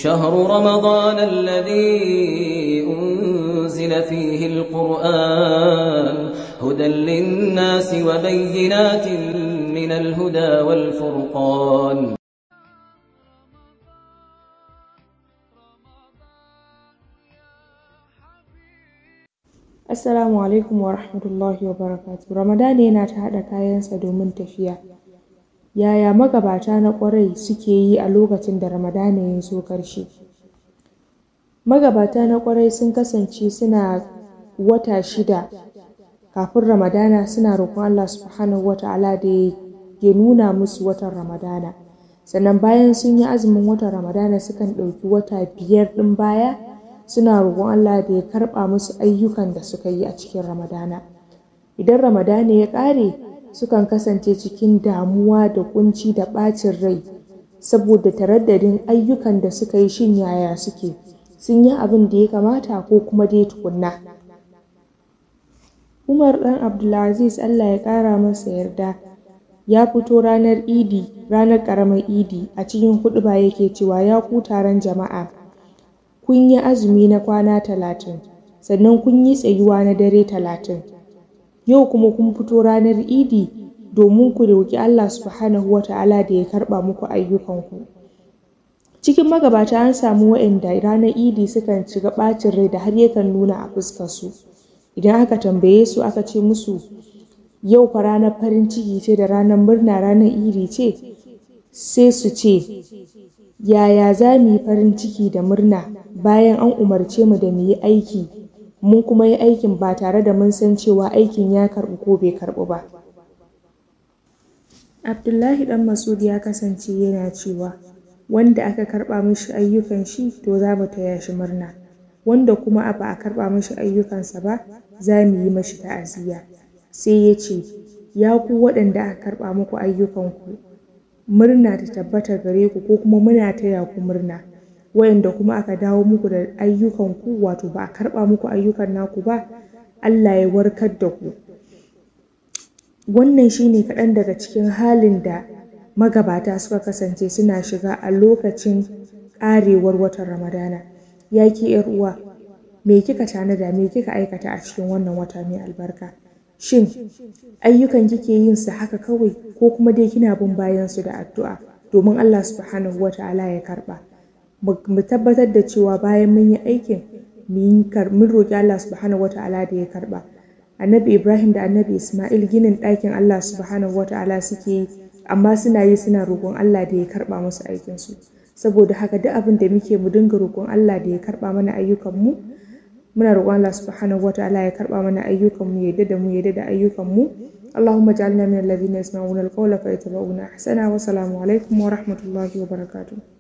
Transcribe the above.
شهر رمضان الذي أنزل فيه القرآن هدى للناس وبينات من الهدى والفرقان Assalamu alaikum wa rahmatullahi wa barakatu. Ramadan yana ta haɗa kayansa domin tafiya. Yaya magabata na ƙwarai suke yi a lokacin da Ramadana ya zo ƙarshe? Magabata na ƙwarai sun kasance suna wata shida kafin Ramadana suna roƙon Allah subhanahu wa ta'ala da ya nuna musu watan Ramadana. Sannan bayan sun yi azumin watan Ramadana sukan ɗauki wata biyar ɗin baya suna roƙon Allah da ya karɓa musu ayyukan da suka yi a cikin Ramadana. Idan Ramadana ya ƙare, sukan kasance cikin damuwa da kunci da ɓacin rai saboda taraddadin ayyukan da suka yi shin yaya suke, sun yi abin da ya kamata ko kuma dai tukunna. Umar ɗan Abdulaziz Allah ya ƙara masa yarda ya fito ranar Idi, ranar ƙaramar Idi a cikin huɗuba yake cewa ya ku taron jama'a. kun yi azumi na kwana talatin sannan kun yi tsayuwa na dare talatin yau kuma kun fito ranar idi domin ku roƙi Allah subhanahu wa ta'ala da ya karɓa muku ayyukanku cikin magabata an samu waɗanda ranar idi sukan shiga ɓacin rai da har yakan nuna a fuskarsu idan aka tambaye su aka ce musu yau fa ranar farin ciki ce da ranar murna ranar idi ce sai su ce yaya za mu yi farin ciki da murna bayan an umarce mu da mu yi aiki mun kuma yi aikin ba tare da mun san cewa aikin ya karɓu ko bai karɓu ba abdullahi dan masud ya kasance yana cewa wanda aka karɓa mishi ayyukan shi to za mu taya shi murna wanda kuma ba a karɓa mishi ayyukansa ba za mu yi mashi ta'aziyya sai ya ce ya ku waɗanda aka karɓa muku ayyukanku murna ta tabbata gare ku ko kuma muna taya ku murna wayanda kuma aka dawo muku da ayyukan ku wato ba a karba muku ayyukan naku ba Allah ya warkar da ku wannan shine kaɗan daga cikin halin da magabata suka kasance suna shiga a lokacin ƙarewar watan ramadana ya ki yar uwa me kika tanada me kika aikata a cikin wannan wata mai albarka shin ayyukan kike yin su haka kawai ko kuma dai kina bin bayan su da addu'a domin Allah subhanahu wata'ala ya karba mu tabbatar da cewa bayan mun yi aikin mun roƙi Allah subhanahu wata'ala da ya karba annabi Ibrahim da annabi Ismail ginin ɗakin Allah subhanahu wata'ala suke yi amma suna yi suna roƙon Allah da ya karba musu aikin su saboda haka duk abin da muke mu dinga roƙon Allah da ya karba mana ayyukan mu muna roƙon Allah subhanahu wataala ya karɓa mana ayyukan mu yadda da mu yadda da ayyukan mu Allahumma ja'alna min alladhina yasma'una al-qawla fa yattabi'una ahsana wa salamu alaikum wa rahmatullahi wa barakatuh